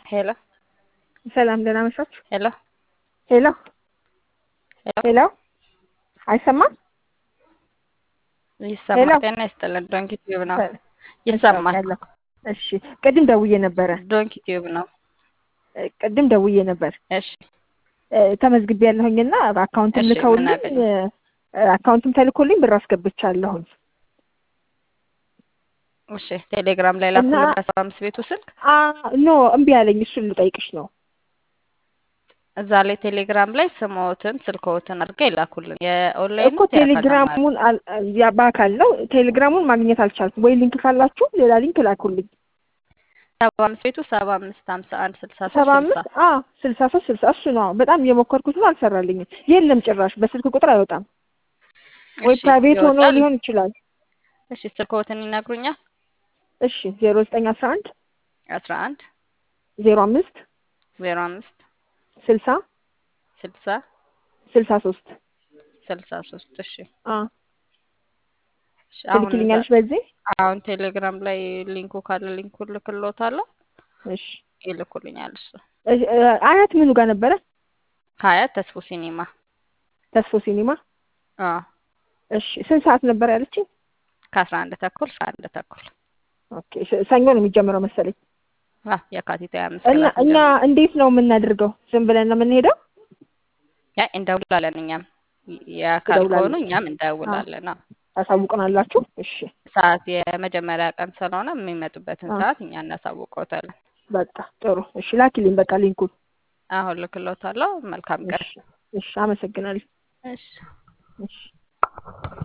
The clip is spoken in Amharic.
ሄሎ ሰላም ደህና መሻችሁ? ሄሎ ሄሎ ሄሎ ሄሎ አይሰማም? ይሰማል። ሄሎ ጤና ይስጥልን። ዶንኪ ቲዩብ ነው። ሰ- ይሰማል። ያለው እሺ፣ ቅድም ደውዬ ነበረ። ዶንኪ ቲዩብ ነው። እ፣ ቅድም ደውዬ ነበር እሺ እ፣ ተመዝግቤ ያለሁኝና አካውንትም እሺ፣ ምን ልከውልኝ አገኙ? እ፣ አካውንትም ተልኮልኝ ብር አስገብቻለሁኝ እሺ ቴሌግራም ላይ እና ላኩልን በሰባ አምስት ቤቱ ስልክ አ ኖ እምቢ አለኝ። እሱን ልጠይቅሽ ነው። እዛ ላይ ቴሌግራም ላይ ስሞትን ስልክዎትን አድርገው ይላኩልን። የኦንላይን እኮ ነው የአካል ተማሪ ቴሌግራሙን አል- ያ በአካል ነው ቴሌግራሙን ማግኘት አልቻልኩም። ወይ ሊንክ ካላችሁ ሌላ ሊንክ ላኩልኝ። ሰባ አምስት ቤቱ ሰባ አምስት ሀምሳ አንድ ስልሳ ሶስት ሰባ ስልሳ አምስት አ ስልሳ ሶስት ስልሳ እሱ ነው። በጣም የሞከርኩት ነው፣ አልሰራልኝም። የለም ጭራሽ በስልክ ቁጥር አይወጣም። ወይ እሺ ፕራይቬት ሆኖ ይወጣል። ሊሆን ይችላል። እሺ ስልክዎትን ይነግሩኛል። እሺ ዜሮ ዘጠኝ አስራ አንድ አስራ አንድ ዜሮ አምስት ዜሮ አምስት ስልሳ ስልሳ ስልሳ ሶስት ስልሳ ሶስት እሺ አ እሺ አሁን እዛ ትልክልኛለሽ በዚህ አሁን ቴሌግራም ላይ ሊንኩ ካለ ሊንኩን ልክልዎታለሁ። እሺ ይልኩልኛል እሱ እሺ፣ እ፣ አያት ምኑ ጋር ነበረ? ሀያት ተስፎ ሲኒማ ተስፎ ሲኒማ። አዎ እሺ ስንት ሰዓት ነበር ያለችኝ? ከአስራ አንድ ተኩል እስከ አንድ ተኩል ኦኬ ስ- ሰኞ ነው የሚጀምረው መሰለኝ። አዎ የካቲት ሀያ አምስት እና ክላስ እኛ ይጀምራል። እንዴት ነው የምናደርገው? ዝም ብለን ነው የምንሄደው? ያ እንደውላለን እኛም የአካል ከሆኑ ትደውላለች። እኛም አ እንደውላለን። አዎ ታሳውቀናላችሁ? እሺ ሰዓት የመጀመሪያ ቀን ስለሆነ የሚመጡበትን አ ሰዓት እኛ እናሳውቀውታለን። በቃ ጥሩ። እሺ ላኪልኝ በቃ ሊንኩን። አሁን ልክሎታለሁ። መልካም ቀን። እሺ እሺ፣ አመሰግናለሁ። እሺ እሺ